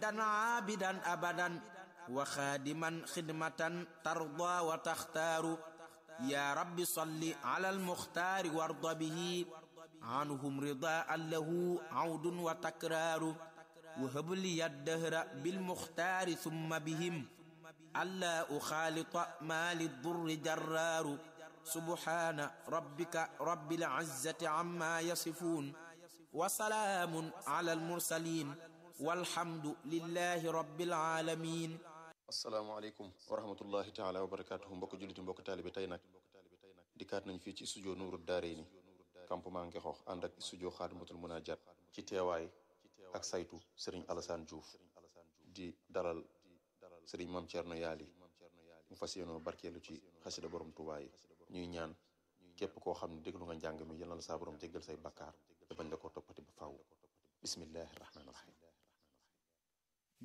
عابدا أبدا وخادما خدمة ترضى وتختار يا رب صل على المختار وارض به عنهم رضاء له عود وتكرار وهب لي الدهر بالمختار ثم بهم ألا أخالط ما للضر جرار سبحان ربك رب العزة عما يصفون وسلام على المرسلين والحمد لله رب العالمين asalaamaaleykum wa rahmatullahi taala wa barakaatuhu mbokk julliti mbokk taalibe tey nag dikkaat nañ fii ci studio Nuuru Daarayni campement Ngexoox ànd ak studio Xaadimatul Munajat ci teewaay ak saytu Serigne Alassane Diouf di dalal Serigne Mame Thierno Yaali mu fas yéenoo barkeelu ci xasida borom Tuubaa yi ñuy ñaan képp koo xam ne déglu nga njàng mi yal na la saa borom jéggal say bakkaar te bañ la ko toppati ba faaw bismillahi rahmaani rahim